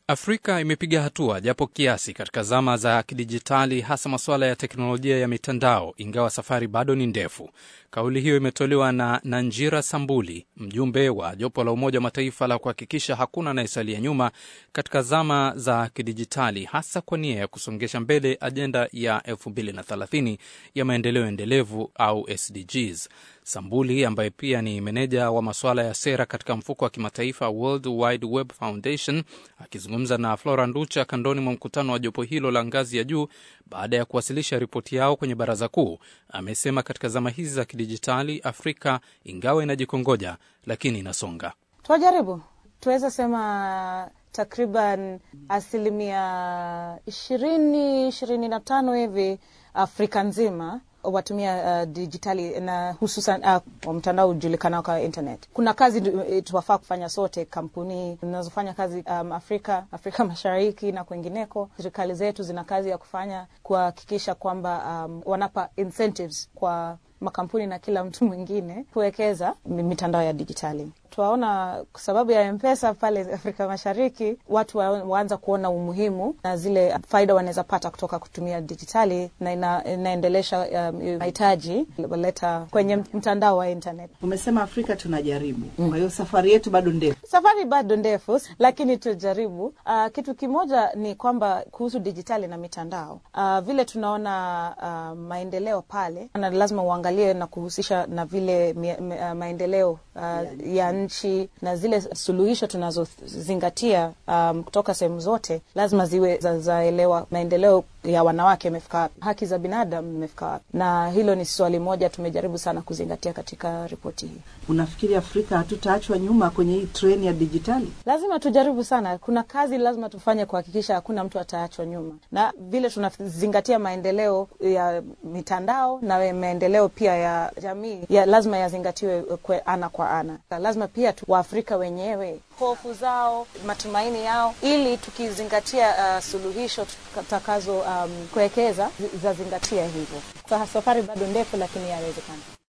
Afrika imepiga hatua japo kiasi katika zama za kidijitali, hasa masuala ya teknolojia ya mitandao, ingawa safari bado ni ndefu. Kauli hiyo imetolewa na Nanjira Sambuli, mjumbe wa jopo la Umoja wa Mataifa la kuhakikisha hakuna anayesalia nyuma katika zama za kidijitali, hasa kwa nia ya kusongesha mbele ajenda ya 2030 ya maendeleo endelevu au SDGs. Sambuli ambaye pia ni meneja wa masuala ya sera katika mfuko wa kimataifa World Wide Web Foundation akizungumza na Flora Nducha kandoni mwa mkutano wa jopo hilo la ngazi ya juu baada ya kuwasilisha ripoti yao kwenye baraza kuu, amesema katika zama hizi za kidijitali Afrika ingawa inajikongoja lakini inasonga. Twajaribu, tuweza sema takriban asilimia ishirini ishirini na tano hivi Afrika nzima watumia uh, dijitali na hususan uh, mtandao ujulikanao kama internet. Kuna kazi tuwafaa kufanya sote, kampuni zinazofanya kazi um, Afrika Afrika Mashariki na kwengineko. Serikali zetu zina kazi ya kufanya kuhakikisha kwamba um, wanapa incentives kwa makampuni na kila mtu mwingine kuwekeza mitandao ya dijitali. Tuwaona kwa sababu ya Mpesa pale Afrika Mashariki, watu waanza kuona umuhimu na zile faida wanaweza pata kutoka kutumia dijitali, na ina, inaendelesha mahitaji um, waleta kwenye mtandao wa internet. Umesema Afrika tunajaribu, mm. Kwa hiyo safari yetu bado ndefu. Safari bado ndefu, lakini tujaribu. Uh, kitu kimoja ni kwamba kuhusu dijitali na mitandao uh, vile tunaona uh, maendeleo pale, na lazima uangalie na kuhusisha na vile mie, me, uh, maendeleo uh, yeah. ya nchi na zile suluhisho tunazozingatia um, kutoka sehemu zote lazima ziwe zaelewa za maendeleo ya wanawake imefika wapi, haki za binadamu imefika wapi, na hilo ni swali moja tumejaribu sana kuzingatia katika ripoti hii. Unafikiri Afrika hatutaachwa nyuma kwenye hii treni ya dijitali? Lazima tujaribu sana. Kuna kazi lazima tufanye kuhakikisha hakuna mtu ataachwa nyuma, na vile tunazingatia maendeleo ya mitandao na maendeleo pia ya jamii ya lazima yazingatiwe kwe ana kwa ana. Lazima pia tu Waafrika wenyewe hofu zao, matumaini yao, ili tukizingatia uh, suluhisho tutakazo um, kuwekeza zazingatia hivyo. Safari bado ndefu, lakini yawezekana.